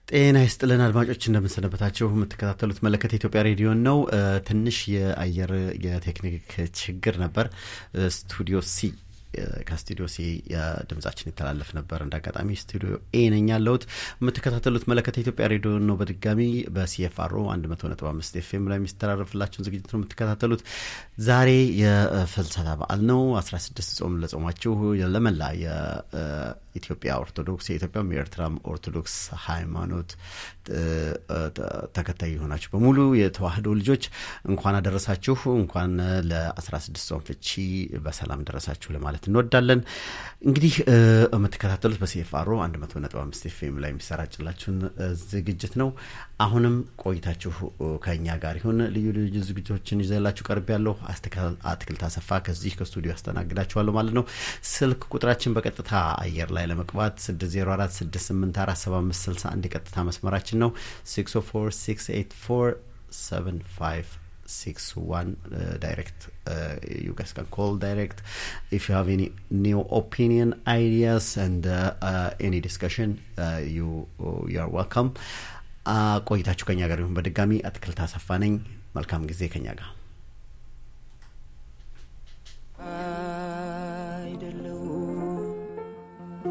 ጤና ይስጥልን አድማጮች እንደምንሰነበታችሁ። የምትከታተሉት መለከት የኢትዮጵያ ሬዲዮን ነው። ትንሽ የአየር የቴክኒክ ችግር ነበር። ስቱዲዮ ሲ ከስቱዲዮ ሲ ድምጻችን ይተላለፍ ነበር። እንደ አጋጣሚ ስቱዲዮ ኤ ነኝ ያለሁት። የምትከታተሉት መለከት የኢትዮጵያ ሬዲዮ ነው። በድጋሚ በሲኤፍአሮ 100.5 ኤፍኤም ላይ የሚስተላለፍላችሁን ዝግጅት ነው የምትከታተሉት። ዛሬ የፍልሰታ በዓል ነው። 16 ጾም ለጾማችሁ ለመላ የኢትዮጵያ ኦርቶዶክስ የኢትዮጵያም የኤርትራም ኦርቶዶክስ ሃይማኖት ተከታይ የሆናችሁ በሙሉ የተዋህዶ ልጆች እንኳን አደረሳችሁ። እንኳን ለ16 ጾም ፍቺ በሰላም ደረሳችሁ ለማለት እንወዳለን። እንግዲህ የምትከታተሉት በሲኤፍአሮ 100.5 ኤፍኤም ላይ የሚሰራጭላችሁን ዝግጅት ነው። አሁንም ቆይታችሁ ከእኛ ጋር ይሁን። ልዩ ልዩ ዝግጅቶችን ይዘላችሁ ቀርብ ያለሁ አትክልት አሰፋ ከዚህ ከስቱዲዮ ያስተናግዳችኋለሁ ማለት ነው። ስልክ ቁጥራችን በቀጥታ አየር ላይ ለመግባት 604 684 7561 የቀጥታ መስመራችን ነው 604 684 75 six one uh, direct uh, you guys can call direct if you have any new opinion ideas and uh, uh, any discussion uh, you uh, you are welcome ቆይታችሁ ከኛ ጋር ይሁን በድጋሚ አትክልት አሰፋ ነኝ መልካም ጊዜ ከኛ ጋር